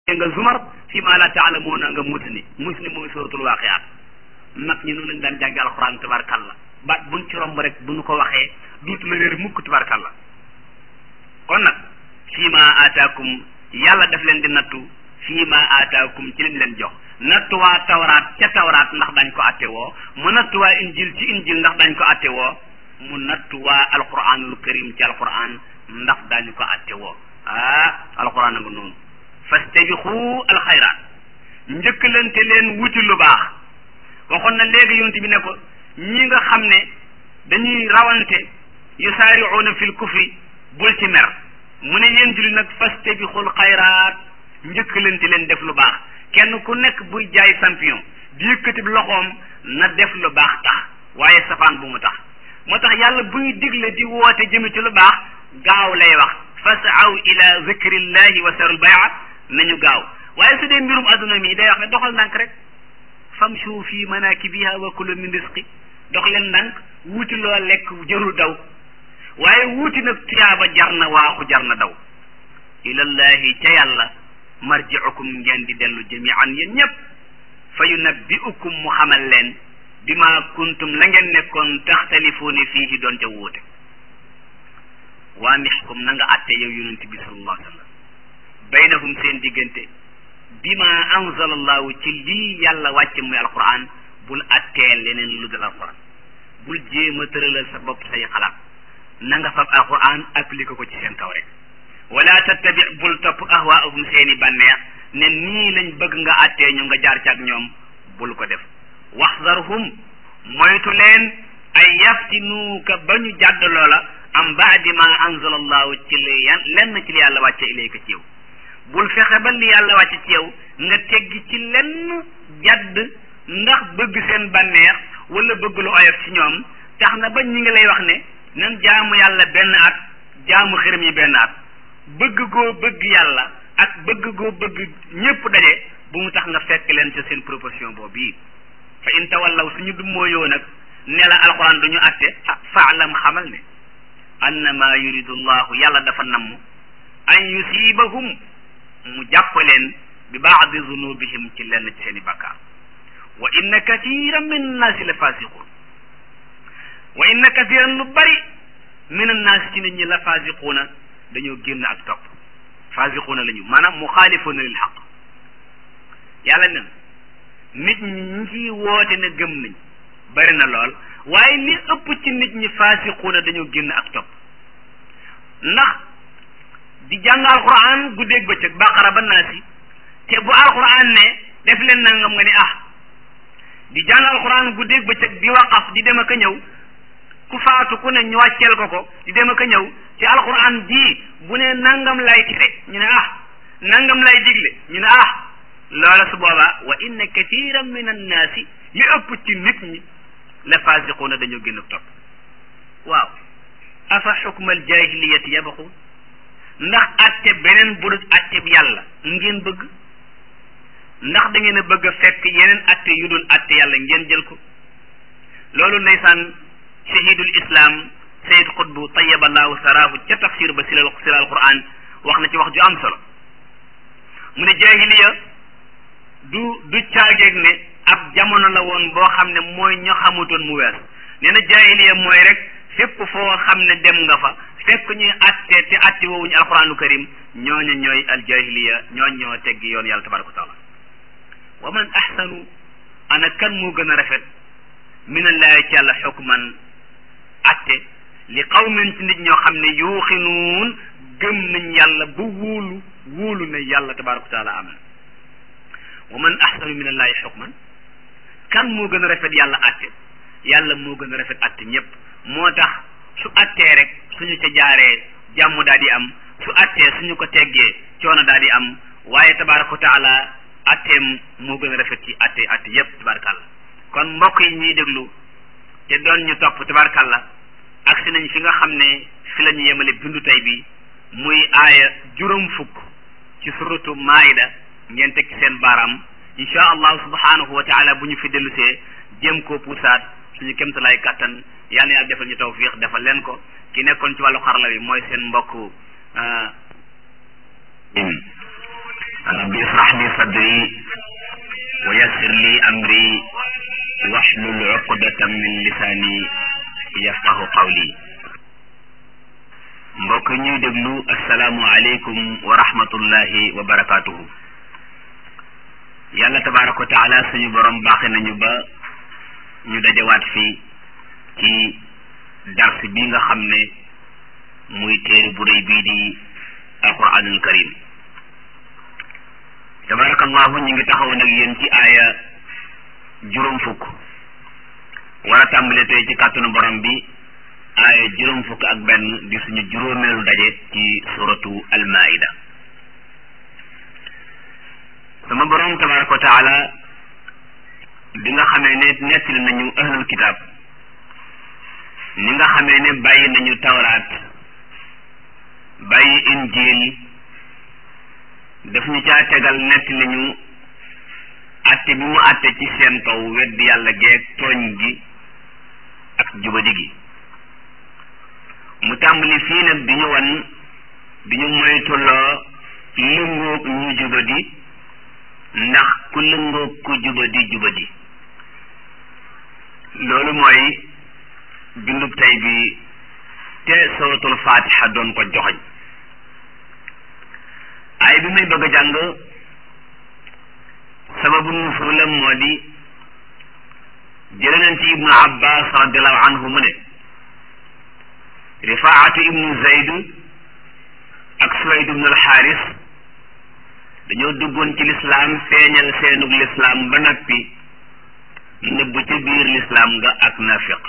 nga zumar fi ma la taalamuuna nga musni musni mooy suratul waaqiyaat mag ñi noonu lañ daan jàngi alxuraan tabarkalla baat buñ ci romb rek bu ñu ko waxee duutu la réer mukk tabarkalla kon nag fii ma aataakum yàlla daf leen di nattu fii ma aataakum ci lim leen jox nattuwaa tawraat ca tawraat ndax dañ ko atte woo mu nattuwaa injil ci injil ndax dañ ko atte woo mu nattuwaa alquranul karim ci alquran ndax dañu ko atte woo ah alquran a nga noonu fastabiqu alxayraat njëkkalante leen wuti lu baax waxoon na léegi yonent bi ne ko ñi nga xam ne dañuy rawante yusaariuuna fil kufri bul ci mer mu ne yéen julli nag fastabiqul xayraat njëkkalante leen def lu baax kenn ku nekk buy jaay champion di yëkkati loxoom na def lu baax tax waaye safaan bu mu tax moo tax yàlla buy digle di woote jëme ci lu baax gaaw lay wax fasaw ila zikrillahi wa sarul bay'a nañu gaaw waaye su dee mbirum adduna mi day wax ne doxal ndànk rek famshu fi manakibiha wa kulu min risqi dox leen ndànk wuuti loo lekk jërul daw waaye wuuti nag tuyaaba jar na waaxu jar na daw ilallahi ca yàlla marji'ukum ngeen di dellu jami'an yéen ñëpp fa yunabbi'ukum mu xamal leen bima kuntum la ngeen nekkoon taxtalifuuna fiihi doon ca wuute waa nixkum na nga àtte yow yonent bi sallallahu alayhi wa sallam baynahum seen diggante bima anzalallahu ci lii yàlla wàcce muy alquran bul àttee leneen lu dul alquran bul jéem a tëralal sa bopp say xalaat na nga fab alquran appliqué ko ci seen kaw rek wala tattabi bul topp ahwaahum seeni bànneex ne nii lañ bëgg nga àttee ñu nga jaar ci ak ñoom bul ko def waxzarhum moytu leen ay yaftinuuka ba ñu jàdd loola am baadi ma anzala allahu ci li yan lenn ci li yàlla wàcce ilayka ci yow bul fexe ba li yàlla wàcce ci yow nga teggi ci lenn jadd ndax bëgg seen bànneex wala bëgg lu oyof ci ñoom tax na ba ñi ngi lay wax ne nan jaamu yàlla benn at jaamu xërëm yi benn at bëgg goo bëgg yàlla ak bëgg goo bëgg ñépp daje bu mu tax nga fekk leen ca seen proposition boobu yi fa in tawallaw suñu dummóoyoo nag ne la alquran du ñu atte ah faalam xamal ne annama yuridu llahu yàlla dafa namm an yusibahum mu jàpp leen bi baadi zunubihim ci lenn ci seen i bakkaar wa inna kathiran min annaasi la fasiqun wa inna kathiran lu bari min annaasi ci nit ñi la fasiquuna dañoo génn ak topp fasiquuna la ñu maanaam muxaalifuuna lil xaq yàlla nen nit ñi ñi ciy woote ne gëm nañ bari na lool waaye li ëpp ci nit ñi faasiquuna dañoo génn ak topp ndax di jàng alquran guddeeg bëccëg baqara ba naasi te bu alquran ne def leen nangam nga ni ah di jàng alquran guddeeg bëccëg di waqaf di dem ak a ñëw ku faatu ku ne ñu wàcceel ko ko di dem ak a ñëw ci alquran ji bu ne nangam lay tere ñu ne ah nangam lay digle ñu ne ah loola su boobaa wa inna kathiran min annaasi li ëpp ci nit ñi la fasiquuna dañoo génn topp waaw afa xukmal jahiliyati yabaxuun ndax atte beneen bu dul atte bi yàlla ngeen bëgg ndax da ngeen a bëgg a fekk yeneen atte yu dul atte yàlla ngeen jël ko loolu ndeysaan shahidul islam sayid xutbu tayaballahu saraahu ca tafsir ba silal silal quran wax na ci wax ju am solo mu ne jahiliya du du caageeg ne ab jamono la woon boo xam ne mooy ña xamutoon mu wees nee na jaahiliya mooy rek fépp foo xam ne dem nga fa fekk ñuy atte te atte woowuñu alquranu karim ñooñu ñooy al jaahiliya ñooñ ñoo teggi yoon yàlla tabaraka wa taala wa man ahsanu ana kan moo gën a rafet min allahi ci yàlla xukman atte li qawmin ci nit ñoo xam ne yuuxinuun gëm nañ yàlla ba wóolu wóolu na yàlla tabaraka wa taala am na wa man ahsanu min allahi xukman kan moo gën a rafet yàlla atte yàlla moo gën a rafet atte ñëpp moo tax su attee rek suñu ca jaaree jàmm daal di am su attee suñu ko teggee coono daal di am waaye tabaraka wa taala atteem moo gën a rafet ci atte atte yëpp tabarakàlla kon mbokk yi ñuy déglu te doon ñu topp tabarakàlla agsi nañ fi nga xam ne fi la ñu yemale bindu tey bi muy aaya juróom fukk ci suratu maida ngeen teg ci seen baaraam insha allahu subhanahu wa taala bu ñu fi dellusee jéem koo puusaat suñu kémtalaay kàttan yal na yàlla defal ñu tawfiq defal leen ko ki nekkoon ci wàllu xarala wi mooy seen mbokk rabbi israh li sadri wa yassir li amri wahlul uqdatan min lisaani yafqahu qawli mbokk ñuy déglu asalaamu aleykum wa rahmatullahi wa barakaatuhu yàlla tabaraka wa taala suñu borom baaxe nañu ba ñu dajawaat fii ci dars bi nga xam ne muy téere bu rëy bii di alquranul karim tabarakallahu ñu ngi taxawoon ak yéen ci aaya juróom fukk war a tàmbale tey ci kàttanu borom bi aaya juróom fukk ak benn di suñu juróomeelu daje ci suratu almaida sama borom tabaraka wa taala bi nga xamee ne nettali nañu ahlul kitaab ni nga xamee ne bàyyi nañu tawraat bàyyi injil daf ñu caa tegal nettali ñu atte bi mu atte ci seen kaw wedd yàlla geeg tooñ gi ak jubadi gi mu tàmbali fii nag di ñu wan di ñu moytuloo lëngoog ñu jubadi ndax ku lëngoog ku jubadi jubadi loolu mooy bindub tey bi te suratul fatiha doon ko joxoñ ay bi may bëgg a jàng sababu nusulam moo di jële nañ ci ibnu abbas radiallahu anhu mu ne rifaatu ibnu zayd ak suwayd ibnu alxaaris dañoo duggoon ci lislaam feeñal seenug lislaam ba noppi nëbb ci biir lislaam nga ak nafiq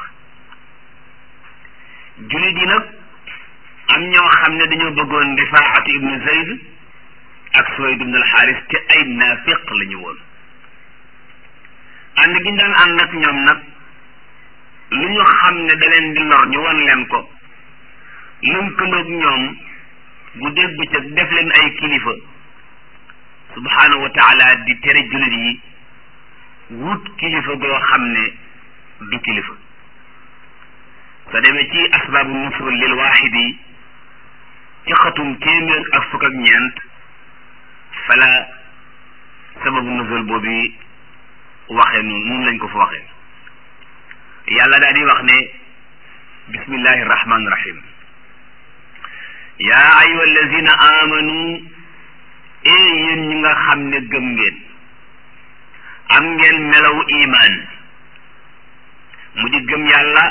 jullit yi nag am ñoo xam ne dañoo bëggoon rifaatu ibnu zayd ak suwayd ibnu alxaaris te ay nafiq la ñu woon ànd gi ñu daan ànd ak ñoom nag lu ñu xam ne da leen di lor ñu won leen ko lënkaloog ñoom guddeeg bëccëg def leen ay kilifa subhaanahu wa taala di tere jullit yi wut kilifa goo xam ne du kilifa soo demee ci asbaabu nusul lil waaxidi ci xatum téeméer ak fukk ak ñeent fala sababu nusul boobu waxee noonu nun lañ ko fa waxee yàlla daal di wax ne bismillahi rahmaani rahim yaa ayuha allazina amanu ee yéen ñi nga xam ne gëm ngeen am ngeen melaw imaan mu di gëm yàlla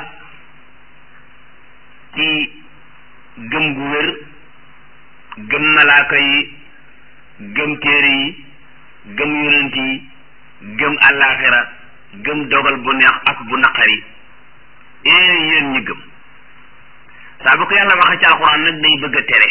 ci gëm gu wér gëm malaaka yi gëm téere yi gëm yonent yi gëm àllaaxira gëm dogal bu neex ak bu naqari ee yéen ñi gëm saa bu ko yàlla waxee ci alxuraan nag day bëgg a tere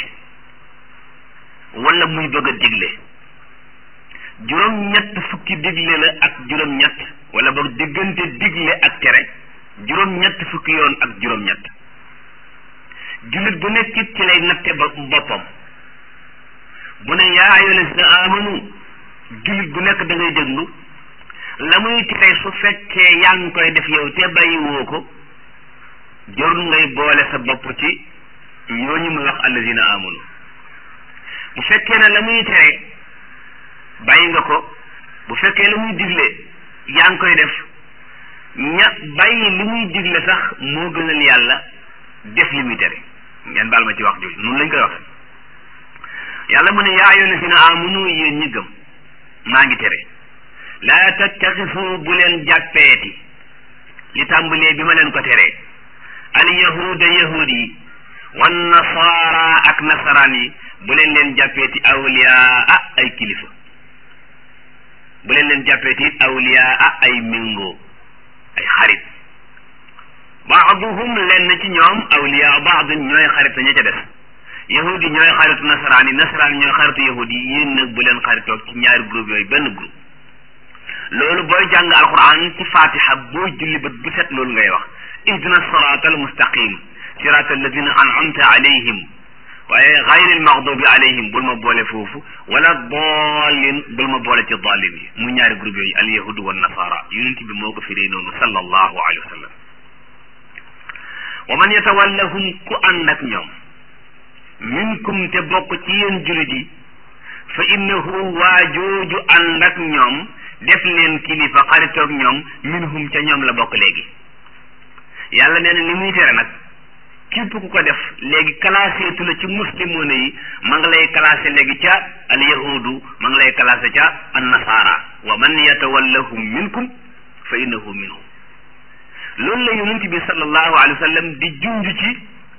wala muy bëgg a digle juróom-ñett fukki digle la ak juróom-ñett wala boog diggante digle ak tere juróom-ñett fukki yoon ak juróom-ñett jullit bu nekk it ci lay natte ba boppam bu ne yaa ayyuhal lazina amanu jullit bu nekk da ngay déglu la muy tere su fekkee yaa ngi koy def yow te bàyyi woo ko jarul ngay boole sa bopp ci ñooñu mu wax allazina amanu bu fekkee ne la muy tere bàyyi nga ko bu fekkee la muy digle yaa ngi koy def ña bàyyi li muy digle sax moo gënal yàlla def li muy tere ngeen baal ma ci wax jooju noonu lañ koy waxe yàlla mu ne yaa ayyuhal lazina amanu yéen ñi gëm maa ngi tere laa tattaxisu bu leen jàppeeti li tàmbalee bi ma leen ko teree al yahuda yahud yi wan nasaara ak nasaraan yi bu leen leen jàppeeti awliyaa ay kilifa bu leen leen jàppeeti awliyaa ay méngoo ay xarit baaduhum leen ci ñoom awliyaa baadun ñooy xarit ña ca des yahud yi ñooy xaritu nasaraan yi nasaraan ñooy xaritu yahud yi yéen nag bu leen xaritoog ci ñaari groupe yooyu benn groupe loolu booy jàng alquran ci fatiha booy julli bët bu set loolu ngay wax ihdina sirata al mustaqim sirata alladina an'amta alayhim waaye gayril maxdubi alayhim bul ma boole foofu wala dallin bul ma boole ci dallin yi mu ñaari groupe yooyu al yahudu wa nasara yonent bi moo ko firee noonu sallallahu alayhi wa sallam wa man yatawallahum ku ànd ak ñoom minkum te bokk ci yéen julit yi fa innahu waa jooju ànd ak ñoom def leen kilifa xaritoog ñoom minhum ca ñoom la bokk léegi yàlla nee na li muy tere nag képp ku ko def léegi classé tu la ci muslimoona yi ma nga lay classé léegi ca al yahudu ma nga lay classé ca an nasara wa man yatawallahum minkum fa innahu minhum loolu la yonent bi sallallahu alayhi wa sallam di junj ci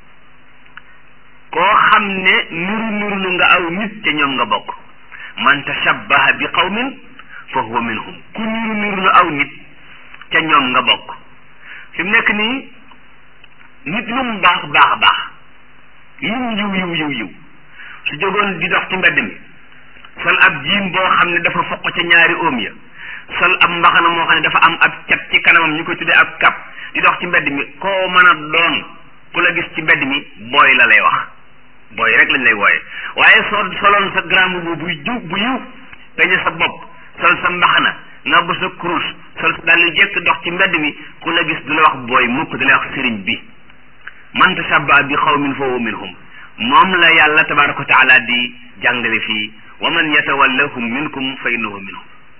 koo xam ne nuru nuru lu nga aw nit ca ñoom nga bokk man tashabbaha bi qawmin fa huwa minhum ku nuru nuru lu aw nit ca ñoom nga bokk fi mu nekk nii nit lu mu baax baax baax lum yiw yiw yiw yiw su jógoon di dox ci mbedd mi sol ab jiim boo xam ne dafa foq ca ñaari oom ya sol ab mbaxana moo xam ne dafa am ab cat ci kanamam ñu koy tuddee ab kap di dox ci mbedd mi koo mën a doon ku la gis ci mbedd mi booy la lay wax booy rek lañ lay wooye waaye soo soloon sa grand bu buy jiw bu yiw peñe sa bopp sol sa mbaxana nga bu sa kurus sol sa daal jekk dox ci mbedd mi ku la gis du la wax booy mukk du la wax sëriñ bi man tashabba bi xawmin fa huwa minhum moom la yàlla tabaraka wa taala di jàngale fii wa man yatawallahum minkum fa innahu minhum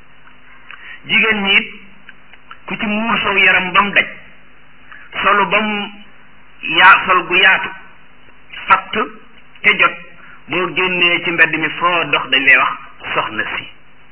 jigéen ñi it ku ci muur sow yaram ba mu daj solu ba mu yaa sol gu yaatu fatt te jot boo génnee ci mbedd mi foo dox dañ lay wax soxna si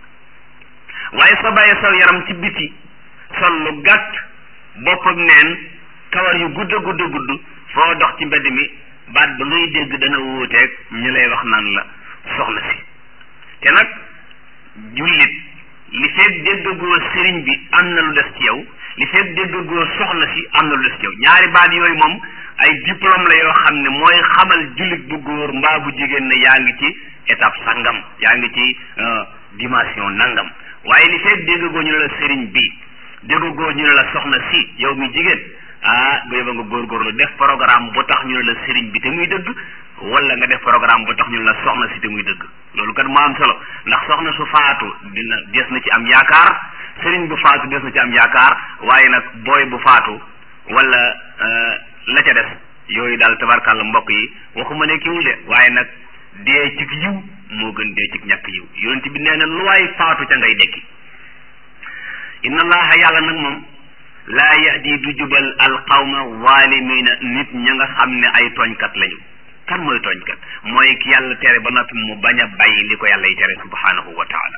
waaye soo bàyyee saw yaram ci biti sol lu gàtt boppam neen kawar yu gudd gudd gudd foo dox ci mbedd mi baat ba ngay dégg dana wuuteeg ñu lay wax naan la soxna si te nag jullit li fekk déggagoo sëriñ bi am na lu des ci yow li fekk déggagoo soxna si am na lu des ci yow ñaari baat yooyu moom ay diplôme la yoo xam ne mooy xamal jullit bu góor mbaa bu jigéen ne yaa ngi ci étape sangam yaa ngi ci dimension nangam waaye li fekk déggagoo ñu ne la sëriñ bi déggagoo ñu ne la soxna si yow mi jigéen ah bu yóbba nga góorgóorlu def programme bu tax ñu ne la sëriñ bi te muy dëgg wala nga def programme bu tax ñu ne la soxna si te muy dëgg loolu kat moo am solo ndax soxna su faatu dina des na ci am yaakaar sëriñ bu faatu des na ci am yaakaar waaye nag booy bu faatu wala la ca des yooyu daal tabarkàlla mbokk yi waxuma ne kiwul de waaye nag dee ci yiw moo gën dee ci ñàkk yiw yonent bi nee na lu waay faatu ca ngay dekki inna allaha yàlla nag moom laa yahdi du jubal alqawma zalimina nit ña nga xam ne ay tooñkat lañu kan mooy tooñkat mooy ki yàlla tere ba noppi mu bañ a bàyyi li ko yàlla yi tere subhanahu wa taala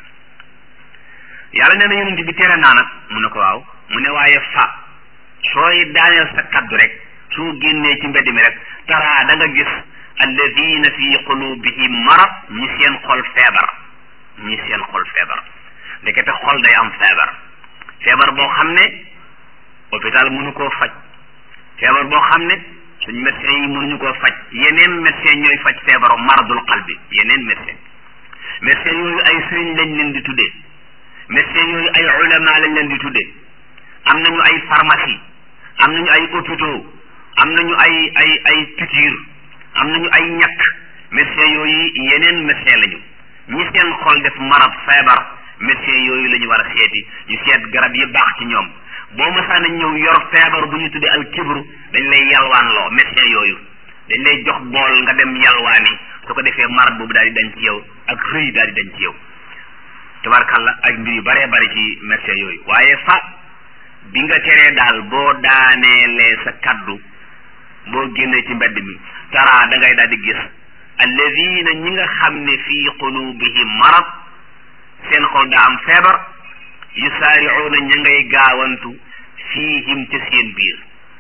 yàlla nee na yonent bi tere naa nag mu ne ko waaw mu ne waaye fa sooy daaneel sa kaddu rek soo génnee ci mbedd mi rek taraa da nga gis alladina fi qulubihim marad ñi seen xol feebar ñi seen xol feebar ndekete xol day am feebar feebar boo xam ne hôpital mënu koo faj feebar boo xam ne suñ médecin yi mënuñu koo faj yeneen médecin ñooy faj feebaru maradul qalbi yeneen médecin médecin yooyu ay sëriñ lañ leen di tuddee médecin yooyu ay ulama lañ leen di tuddee am nañu ay pharmacie am nañu ay hôpitaux am nañu ay ay ay piqûre am nañu ay ñàkk médecin yooyu yeneen médecin lañu ñi seen xol def marab feebar médecin yooyu la ñu war a seeti ñu seet garab yi baax ci ñoom boo masaana ñëw yor feebar bu ñu tuddee al kibru dañ lay yalwaan loo médecin yooyu dañ lay jox bool nga dem yalwaani su ko defee marab boobu daal di dañ ci yow ak rëy daal di dañ ci yow tabarkalla ak mbir yu baree bari ci médecin yooyu waaye fa bi nga teree daal boo daaneelee sa kaddu boo génnee ci mbedd mi tara da ngay daal di gis alladina ñi nga xam ne fii qulubihim marad seen xol daa am feebar yusaariuuna ña ngay gaawantu fiihim ca seen biir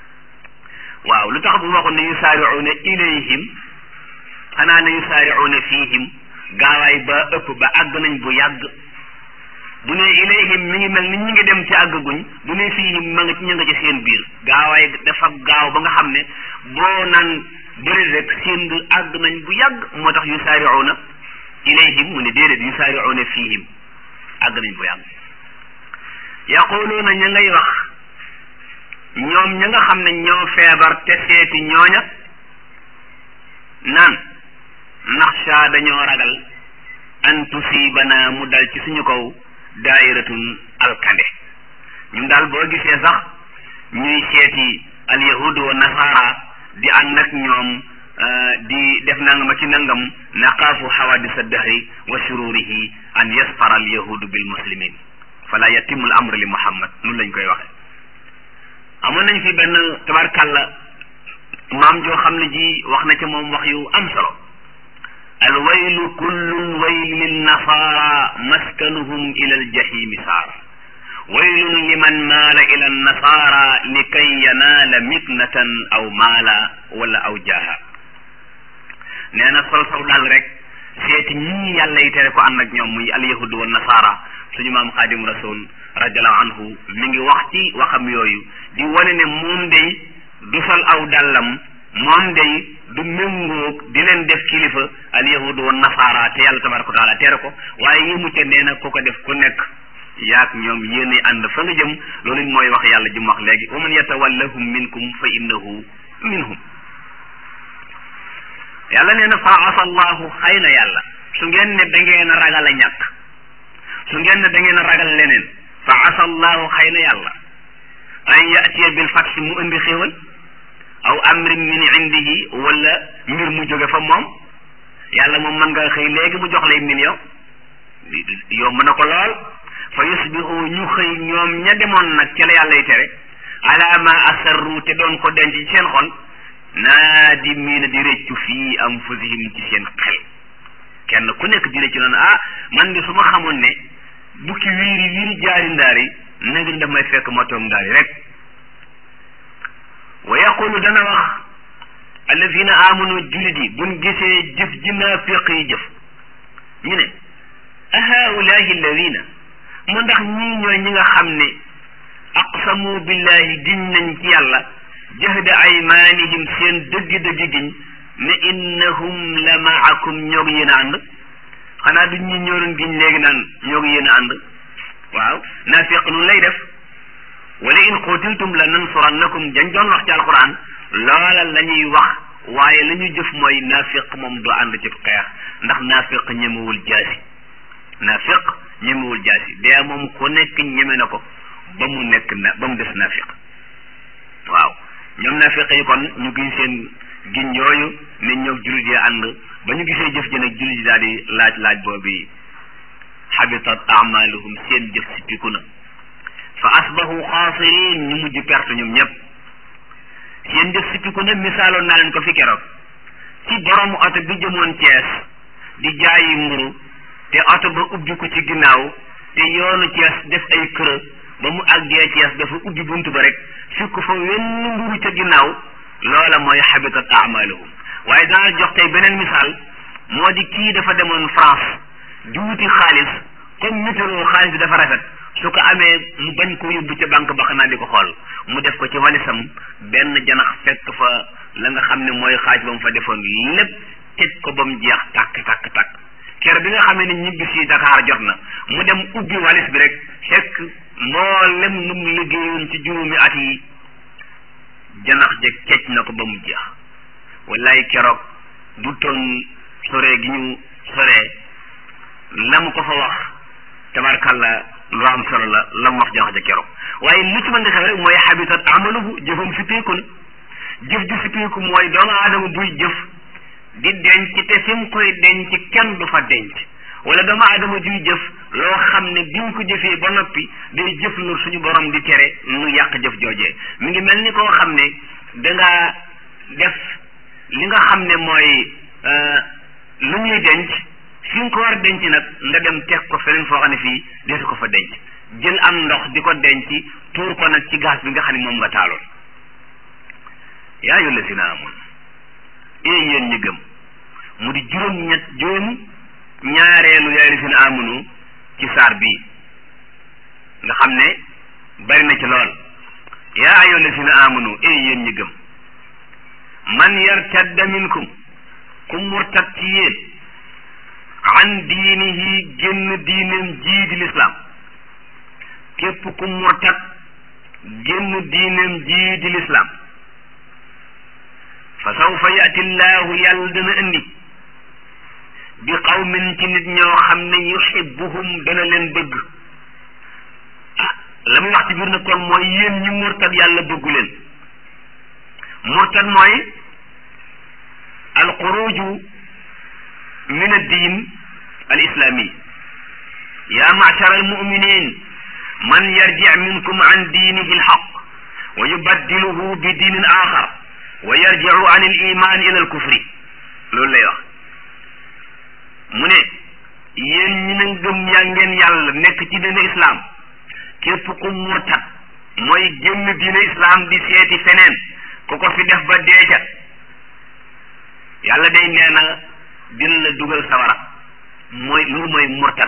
waaw lu tax bu waxoon ne yusaariuuna ilayhim xanaa ne yusaariuuna fiihim gaawaay ba ëpp ba àgg nañ bu yàgg bu ne ilayhim mi ngi mel ni ñi ngi dem ci àgguñ bu ne fiihim ma nga ci ña nga ci seen biir gaawaay dafa gaaw ba nga xam ne boo naan bëri rek seen biir àgg nañ bu yàgg moo tax yusaariuuna ilayhim mu ne déedéet yusaariuuna fiihim àgg nañ bu yàgg yaquluuna ña ngay wax ñoom ña nga xam ne ñoo feebar te seeti ñooña naan naxsha dañoo ragal an tusibana mu dal ci suñu kaw daa'iratun alkande ñun daal boo gisee sax ñuy seeti alyahud wa nasara di ànd ak ñoom di def nangam ak ci nangam naqaafu xawadisa dahri wa shururihi an yasfara al yahudu bil muslimin fala yatimul amr li muhammad nun lañ koy waxe amoon nañ fi benn tabarkàlla maam joo xam ne ji wax na ci moom wax yu am solo al waylu kullu wayl lin nasara maskanuhum ila al jahimi saar waylun liman maala ila an nasara likay yanaala miknatan aw maala wala aw jaaha nee na sol saw daal rek seeti ñii yàlla yi tere ko ànd ak ñoom muy al yahudu wa nasara suñu maam xaadim rasul radiallahu anhu mi ngi wax ci waxam yooyu di wane ne moom day du sol aw dàllam moom day du méngoog di leen def kilifa al yahudu wa nasara te yàlla tabaraka wa taala tere ko waaye yi mu ca nee na ku ko def ku nekk yaak ñoom yéenay ànd fa nga jëm loolu mooy wax yàlla ji mu wax léegi wa man yatawallahum minkum fa innahu minhum yàlla nee na fa asallahu xëy na yàlla su ngeen ne da ngeen a ragal a ñàkk su ngeen ne da ngeen a ragal leneen fa asallahu xëy na yàlla an yatiya bil fatxi mu indi xéewal aw amrin min indihi wala mbir mu jóge fa moom yàlla moom mën nga xëy léegi mu jox lay million yomb na ko lool fa yusbihu ñu xëy ñoom ña demoon nag ca la yàlla y tere ala ma asarru te doon ko denc ci seen xol naadimiina di réccu fii anfusihim ci seen xel kenn ku nekk di réccu naan ah man de su ma xamoon ne bukki wiiri wiiri jaari ndaari nag daf may fekk ma toog ndaari rek wa yaqulu dana wax allazina amanu julit yi buñ gisee jëf ji naafiq yi jëf ñu ne a haulahi alladina mu ndax ñii ñooy ñi nga xam ne aqsamu billahi giñ nañ ci yàlla jahda aymanihim seen dëgg-dëgg giñ ne innahum la maakum ñoo ngi yéen a ànd xanaa du ñi ñooroon giñ léegi naan ñoo ngi yéen a ànd waaw naafiq nun lay def wala in qutiltum la nansurannakum dañ doon wax ci alquran loola la ñuy wax waaye la ñuy jëf mooy naafiq moom du ànd ci xeex ndax naafiq ñemewul jaasi naafiq ñemewul jaasi dee moom ku nekk ñeme na ko ba mu nekk na ba mu des naafiq waaw ñoom naafiq yi kon ñu giñ seen giñ yooyu ne ñoo jullit yi ànd ba ñu gisee jëf ji nag jullit yi daal di laaj laaj boobu habitat amaluhum seen jëf si piku na fa asbahu xaasirin ñu mujj perte ñoom ñëpp seen jëf si piku na misaaloon naa leen ko fi keroog ci borom oto bi jëmoon Cees di jaayi mburu te oto ba ubbi ko ci ginnaaw te yoonu Cees def ay kër ba mu àggee Cees dafa ubbi bunt ba rek fekk fa wenn mburu ca ginnaaw loola mooy habitat amaluhum waaye danaa jox tey beneen misaal moo di kii dafa demoon France di wuti xaalis comme météo xaalis bi dafa rafet su ko amee mu bañ ko yóbbu ca banque ba xanaa di ko xool mu def ko ci walisam benn janax fekk fa la nga xam ne mooy xaaj ba mu fa defoon lépp tëj ko ba mu jeex tàkk tàkk tàkk kere bi nga xamee ne ñibbi si Dakar jot na mu dem ubbi walis bi rek fekk mboolem nu mu liggéeyoon ci juróomi at yi janax je kecc na ko ba mu jeex wallaay keroog du toon sore gi ñu soree la mu ko fa wax tabarkalla lu am solo la la mu wax janax ja keroog waaye lu ci mën di xew rek mooy habitat amaluhu jëfam sippeeku na jëf ji sippeeku mooy doomu aadama buy jëf di denc te fi mu koy denc kenn du fa denc wala doomu aadama juy jëf loo xam ne bi mu ko jëfee ba noppi day jëf lu suñu borom di tere nu yàq jëf joojee mi ngi mel ni koo xam ne dangaa def li nga xam ne mooy lu ñuy denc fi nga ko war a denc nag nga dem teg ko feneen foo xam ne fii deesu ko fa denc jël am ndox di ko denc tuur ko nag ci gaz bi nga xam ne moom nga taaloon yaa ayyuha llazina aamanu ee yéen ñi gëm mu di juróom ñett juróom ñaareelu yaa llazina aamanu ci saar bii nga xam ne bari na ci lool yaa ayyuha llazina aamanu ee yéen ñi gëm man yartadda minkum ku murtad ci yéen an diinihi génn diineem jii di lislaam képp ku murtad génn diineem jii di lislaam fa sawfa yati llahu yàlla dana indi bi qawmin ci nit ñoo xam ne yuhibbuhum dana leen bëgg ah la muy wax ci biir nag kon mooy yéen ñi murtad yàlla bëggu leen murtad mooy alxuruju min addin alislami ya machara almuminin man yarji minkum an diinihi alxaq wa yubaddiluhu bi diinin axar wa yarjicu an aliman ila alkufri loolu lay wax mu ne yéen ñi na gëm yaa ngeen yàlla nekk ci diine islam képp ku murtat mooy génn diine islam di seeti feneen ku ko fi def ba deeca yàlla day nee na dina la dugal sawara mooy loolu mooy murtat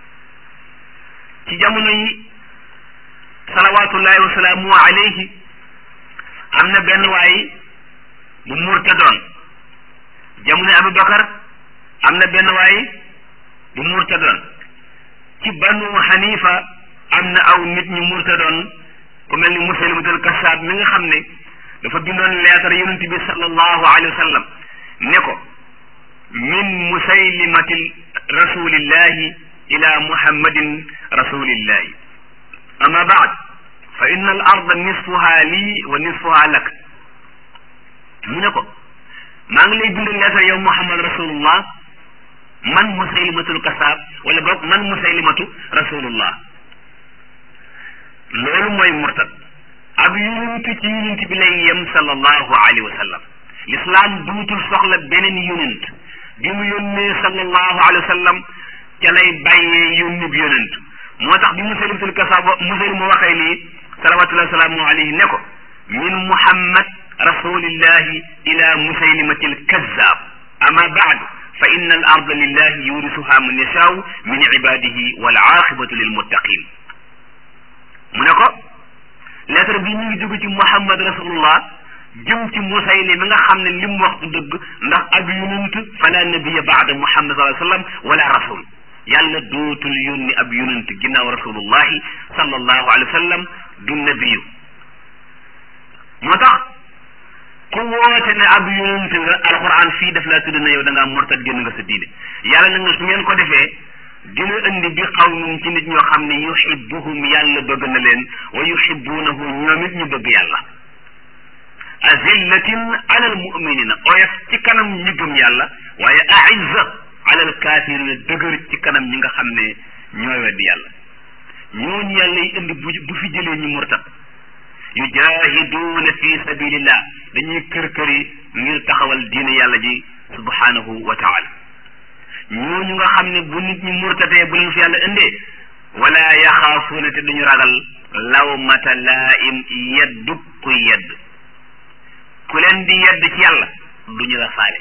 ci jamono yi salawatullahi wasalaamu alayhi am na benn waay bu murtadoon jamono Abu Bakar am na benn waay bu murtadoon ci banu Hanifa am na aw nit ñu murtadoon ku mel ni Musaylimatul Kassaab mi nga xam ne dafa bindoon leetar yonent bi sallallahu alayhi wa sallam ne ko min musaylimatil rasulillahi ila muhammadin rasulillahi ama baad fa inna al arda nisfuha lii wa nisfuha lak mu ne ko maa ngi lay bind leetar yow muhammad rasulullah man musaylimatul kasaab wala boog man musaylimatu rasulullah loolu mooy murtad ab yonent ci yonent bi lay yem sallallahu alayhi wa sallam l'islam duutul soxla beneen yonent bi mu yónnee sallallahu alayhi wa sallam ca lay bàyyee yónni bi yonent moo tax bi musaylimatul kasaab musaylim mu waxee lii salawatullahi salaamu alayhi ne ko min muhammad rasulillahi ila musaylimatil kazzab ama baad fa inna al arda lillahi yurisuha man yashaau min ibadihi wal aqibatu lil muttaqin mu ne ko lettre bi ñu ngi jóge ci muhammad rasulullah jëm ci musayli mi nga xam ne li mu wax du dëgg ndax ab yonent fala nabiya baada muhammad sallallahu alayhi wa sallam wala rasul yàlla dootul yónni ab yonent ginnaaw rasulullahi sallallahu alayhi wa sallam du nabiyu moo tax ku woote ne ab yonent nga alquran fii daf laa tudd na yow da ngaa mortat génn nga sa diine yàlla na nga su ngeen ko defee dina indi bi qawmin ci nit ñoo xam ne yuhibbuhum yàlla bëgg na leen wa yuhibbunahu ñoom it ñu bëgg yàlla azillatin ala almuminina oyof ci kanam ñi gëm yàlla waaye aizza ala alkafirina dëgër ci kanam ñi nga xam ne ñooy weddi yàlla ñooñu yàlla yi indi bu bu fi jëlee ñu murtat yujahiduuna fi sabilillah dañuy kër kër yi ngir taxawal diine yàlla ji subhanahu wa taala ñooñu nga xam ne bu nit ñi murtatee bu leen fi yàlla indee wala yaxaafuuna te duñu ragal lawmata laa'im yeddu ku yedd ku leen di yedd ci yàlla duñu la faale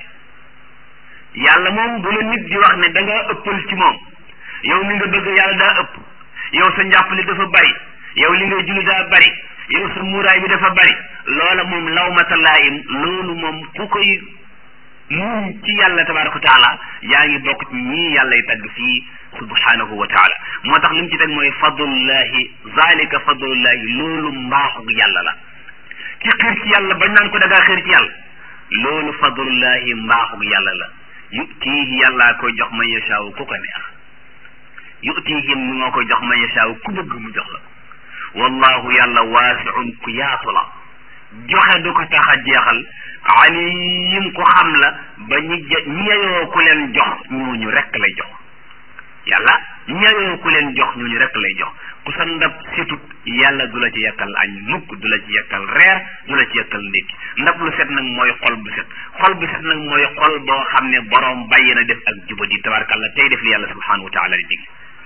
yàlla moom bu la nit di wax ne da nga ëppal ci moom yow mi nga bëgg yàlla daa ëpp yow sa njàppali dafa bari yow li ngay julli daa bari yow sa muuraay bi dafa bari loola moom lawmata laa'im loolu moom ku koy muum ci yàlla tabaraka wa taala yaa ngi bokk ci ñii yàlla y tagg fii subhanahu wa taala moo tax li mu ci teg mooy fadlullahi zalika fadlullahi loolu mbaaxug yàlla la ci xër ci yàlla bañ naan ko da ngaa xër ci yàlla loolu fadlullahi mbaaxug yàlla la yutiihi yàllaa koy jox man yashaaw ku ko neex yutiihi mi moo koy jox man yashaaw ku bëgg mu jox la wallahu yàlla waasiun ku yaatu la joxe du ko tax a jeexal alim ko xam la ba ñi ñi yeyoo ku leen jox ñooñu rekk lay jox yàlla ñi yeyoo ku leen jox ñooñu rekk lay jox ku sa ndab setut yàlla du la ci yekkal añ mukk du la ci yekkal reer du la ci yekkal ndékki ndab lu set nag mooy xol bu set xol bu set nag mooy xol boo xam ne boroom bàyyi na def ak jubadi tabarakàllah tey def li yàlla subhanahu wa taala di dig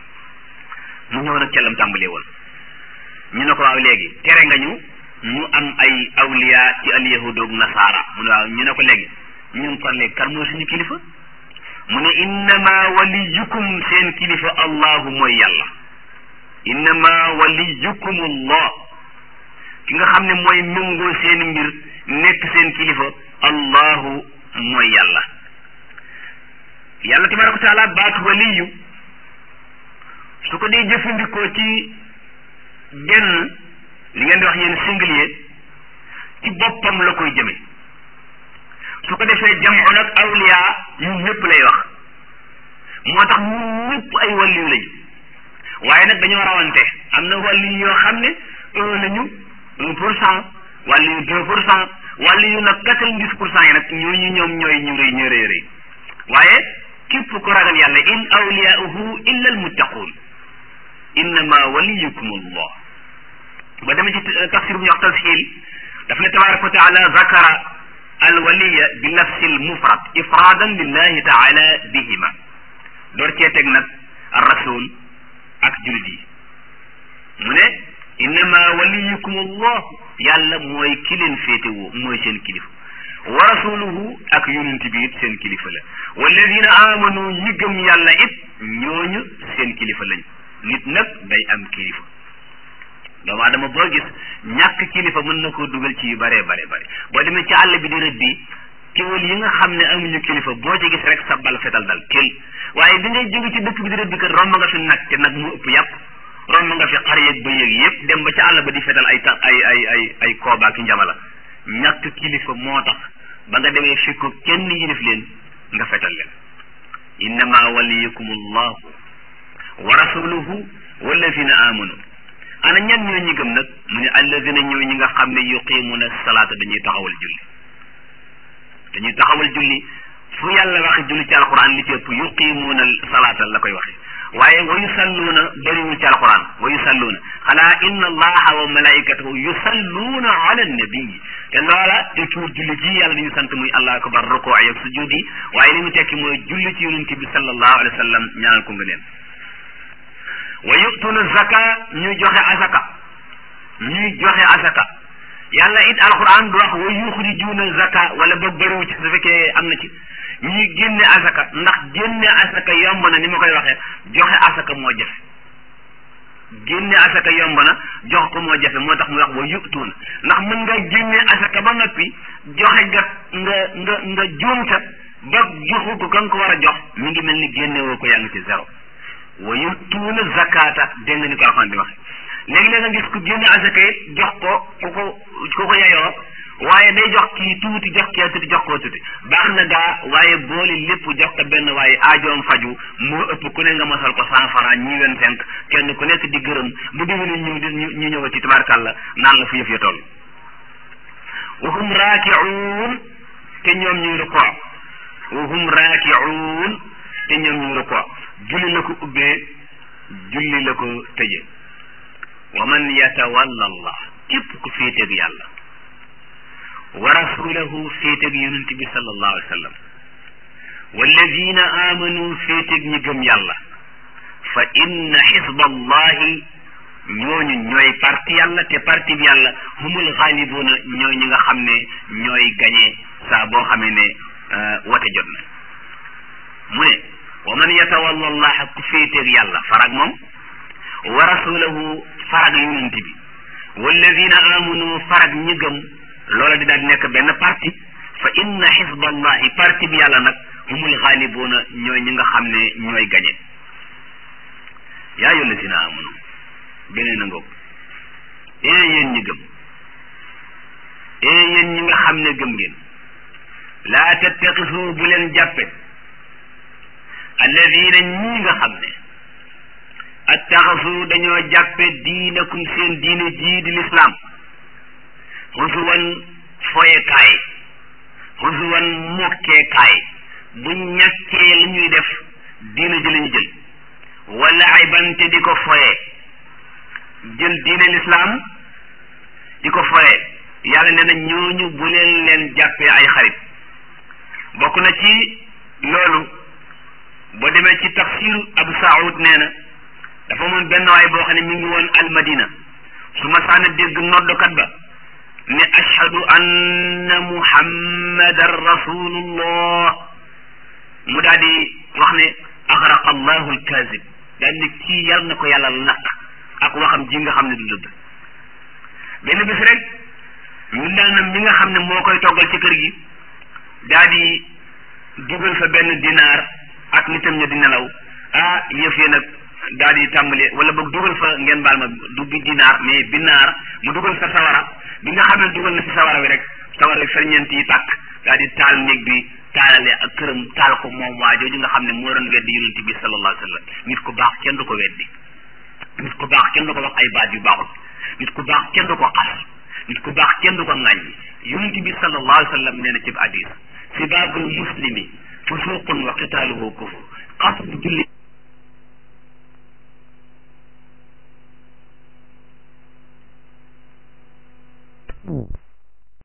mu ñëw nag cellam tàmbalee woon ñu ne ko waaw léegi tere nga ñu ñu am ay awliya ci al yahudoog nasaara mu ne waaw ñu ne ko léegi ñun kon léegi kan mooy suñu kilifa mu ne innama waliyukum seen kilifa allahu mooy yàlla innama waliyukum allah ki nga xam ne mooy méngoo seen mbir nekk seen kilifa allahu mooy yàlla yàlla tabaraka wa taala baatu waliyu su ko dee jëfandikoo ci genn li ngeen di wax yéen singulier ci boppam la koy jëme su ko defee jamu nag awliya ñun ñëpp lay wax moo tax ñun ñëpp ay wàlliyu lañu waaye nag dañoo rawante am na wàlliyu yoo xam ne un lañu un pour cent wàlliyu deux pour cent wàllu yu nag quatre-vingt-dix pour cent yi nag ñooñu ñoom ñooy ñu rëy ñu rëy rëy waaye képp ko ragal yàlla in awliyauhu illa almuttaquun innama waliyukum allah ba demee ci tafsir bu ñu wax tashil daf ne tabaraka wa taala zakara alwaliya bi nafsi almufrad ifradan lillahi taala bihima door cee teg nag arrasul ak jullit yi mu ne innama waliyukum allah yàlla mooy ki leen féetewoo mooy seen kilifa wa rasuluhu ak yonent bi it seen kilifa la walladina amanu ñi gëm yàlla it ñooñu seen kilifa lañ nit nag day am kilifa doomu aadama boo gis ñàkk kilifa mën na koo dugal ci yu bare bare bare boo demee ci àll bi di rëdd bi kéwal yi nga xam ne amuñu kilifa boo ci gis rek sa bal fetal dal kel waaye bi ngay jóge ci dëkk bi di rëdd kat romb nga fi nag te nag mu ëpp yàpp romb nga fi xar yeeg ba yéeg yëpp dem ba ca àll ba di fetal ay ta ay ay ay ay koobaaki njamala ñàkk kilifa moo tax ba nga demee fekk ko kenn yilif leen nga fetal leen innama waliyukum allahu wa rasuluhu walladina amanu ana ñan ñoo ñi gëm nag mu ne alladina ñoo ñi nga xam ne yuqimuna salaata dañuy taxawal julli dañuy taxawal julli fu yàlla waxe julli ci alquran li ci ëpp yuqimuna salaata la koy waxe waaye wa yusalluuna bëriwul ci alquran wa yusalluuna xanaa inna allaha wa malaikatahu yusalluuna ala nabii te loola te tuur julli ji yàlla dañu sant muy allah akbar rukoo ak sujud yi waaye li mu tekki mooy julli ci yonente bi sallallahu alayhi wa sallam ñaanal ko nga leen wa yu'tuuna zaka ñuy joxe azaka ñuy joxe azaka yàlla it alquran du wax wa yuxrijuuna zaka wala boog bëriwu ci su fekkee am na ci ñuy génne asaka ndax génne asaka yomb na ni ma koy waxee joxe asaka moo jafe génne asaka yomb na jox ko moo jafe moo tax mu wax wa yutuun ndax mën nga génne asaka ba noppi joxe nga nga nga nga juumta ba joxu ko ka nga ko war a jox mi ngi mel ni génne woo ko yaa ngi ci zéro wa yutuuna zakata dégg nga ni ko alxaan di waxe léegi-léeg nga gis ku génne asaka yi jox ko ku ko ku ko yayoo waaye day jox kii tuuti jox kii tuuti jox koo tuuti baax na gaa waaye boole lépp jox ko benn waaye aajoom faju moo ëpp ku ne nga mosal ko cent franc ñi vingt cinq kenn ku nekk di gërëm bu déwénee ñu ñu ñëwati tabaarkàlla naan la fu yëf ya toll wa hum raakiuun te ñoom ñuy rukoo wa hum raakiuun te ñoom ñuy rukoo julli la ko ubbee julli la ko tëje wa man yatawalla allah képp ku féeteeg yàlla wa rasulahu féeteg yonent bi sallallahu alayhi wa sallam walladina amanu féeteg ñi gëm yàlla fa inna xisba allahi ñooñu ñooy parti yàlla te parti bi yàlla humul xaalibuuna ñooy ñi nga xam ne ñooy gañee saa boo xamee ne wote jot na mu ne wa man yatawalla allaha ku féeteg yàlla farag moom wa rasulahu farag yonent bi walladina amanu farag ñi gëm loola di daal di nekk benn parti fa inna xisballahi parti bi yàlla nag humul xaalibuuna ñooy ñi nga xam ne ñooy gañe yaa ayyuha allazina amanu beneen a ngoog ee yéen ñi gëm ee yéen ñi nga xam ne gëm ngeen laa tattaxisu bu leen jàppe alladina ñii nga xam ne attaxasu dañoo jàppe diinakum seen diine jii di lislaam xusuwan foyekaay xusuwan mokkeekaay bu ñàkkee li ñuy def diina ji lañu jël wala ay bante di ko foye jël diine lislaam di ko foye yàlla nee na ñooñu bu leen leen jàppee ay xarit bokk na ci loolu boo demee ci tafsiru abu saoud nee na dafa moom benn waay boo xam ne mi ngi woon almadina su ma saana dégg noddukat ba ne ashhadu anna muhammadan rasulullah mu daal di wax ne axraqa allahu alkazib daal ne kii yàlla na ko yàlla lakk ak waxam ji nga xam ne du dëgg benn bis rek ñu daanam mi nga xam ne moo koy toggal ci kër gi daal di dugal fa benn dinaar ak nitam ña di nelaw ah yëf yi nag daal di tàmbali wala boog dugal fa ngeen baal ma du bi dinaar mais binaar mu dugal fa sawara bi nga xam ne dugal na ci sawara wi rek sawara wi ferñeent yi tàkk daal di taal néeg bi taalale ak këram taal ko moom waa jooju nga xam ne moo doon weddi yonent bi sallallahu alayhi wa sallam nit ku baax kenn du ko weddi nit ku baax kenn du ko wax ay baat yu baaxul nit ku baax kenn du ko xas nit ku baax kenn du ko ŋàññi yonent bi sallallahu alayhi wa sallam nee na ci hadis sibaabul muslimi fusuqun wa qitaaluhu kufr xas bu julli Mm.